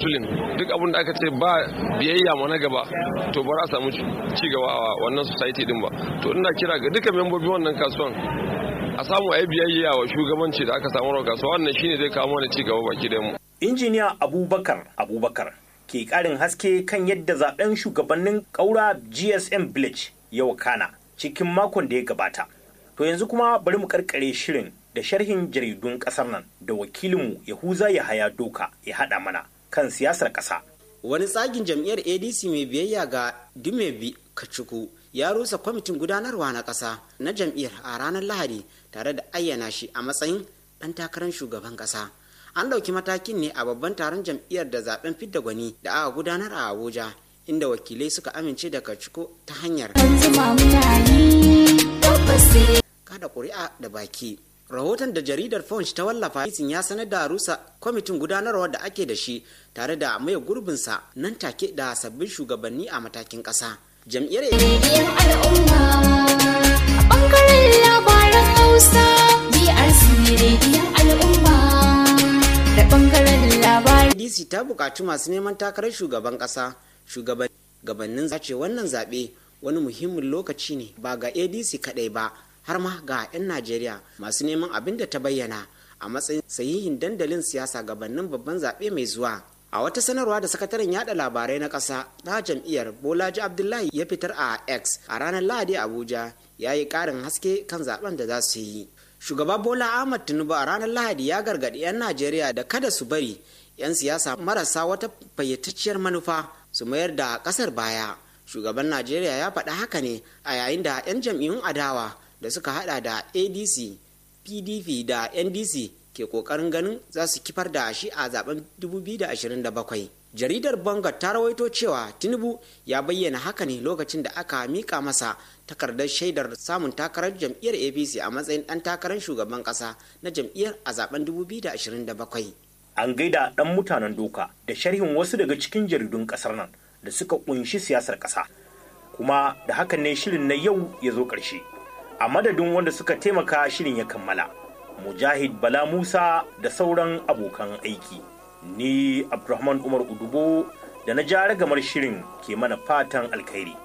battling duk abin da aka ce ba biyayya ma na gaba to ba za a samu ci gaba a wannan society din ba to ina kira ga duka membobin wannan kasuwan a samu a yi biyayya wa shugabanci da aka samu kasuwa wannan shine zai kawo mana ci gaba baki da mu injiniya abubakar abubakar ke karin haske kan yadda zaben shugabannin kaura gsm village ya wakana cikin makon da ya gabata to yanzu kuma bari mu karkare shirin da sharhin jaridun kasar nan da wakilinmu yahuza ya haya doka ya haɗa mana kan siyasar ƙasa. wani tsagin jam'iyyar adc mai biyayya ga dumebi kacuku ya rusa kwamitin gudanarwa na ƙasa na jam'iyyar a ranar lahadi tare da ayyana shi a matsayin ɗan takarar shugaban ƙasa an ɗauki matakin ne a babban taron jam'iyyar da zaben fidda gwani da aka gudanar a abuja inda wakilai suka amince da kacuku ta hanyar kada ƙuri'a da baki rahoton da jaridar punch ta wallafa ya sanar da rusa kwamitin gudanarwa da ake da shi tare da maye gurbinsa nan take da sabbin shugabanni a matakin ƙasa jam'iyyar rediyon al'umma a bangaren labaran hausa brc rediyon al'umma da bangaren labaran adc ta buƙaci masu neman takarar shugaban ƙasa shugabannin zace wannan zaɓe wani muhimmin lokaci ne ba ga adc kaɗai ba har ma ga 'yan najeriya masu neman abin da ta bayyana a matsayin sahihin dandalin siyasa gabanin babban zaɓe mai zuwa a wata sanarwa da sakataren yada labarai na ƙasa na jam'iyyar bolaji abdullahi ya fitar a x a ranar lahadi abuja ya yi ƙarin haske kan zaben da za su yi shugaba bola ahmad tinubu a ranar lahadi ya gargaɗi 'yan najeriya da kada su bari 'yan siyasa marasa wata fayyatacciyar manufa su mayar da ƙasar baya shugaban najeriya ya faɗa haka ne a yayin da 'yan jam'iyyun adawa da suka hada da adc pdp da ndc ke kokarin ganin za su kifar da shi a zaben 2027 jaridar bangar ta rawaito cewa tinubu ya bayyana haka ne lokacin da aka mika masa takardar shaidar samun takarar jam'iyyar apc a matsayin dan takarar shugaban kasa na jam'iyyar a zaben 2027 an gaida dan mutanen doka da sharhin wasu daga cikin jaridun kasar nan da suka kunshi siyasar kasa kuma da hakan ne shirin na yau ya zo ƙarshe. a madadin wanda suka taimaka shirin ya kammala mujahid bala musa da sauran abokan aiki ni abdulrahman umar udubo da na ja ragamar shirin ke mana fatan alkhairi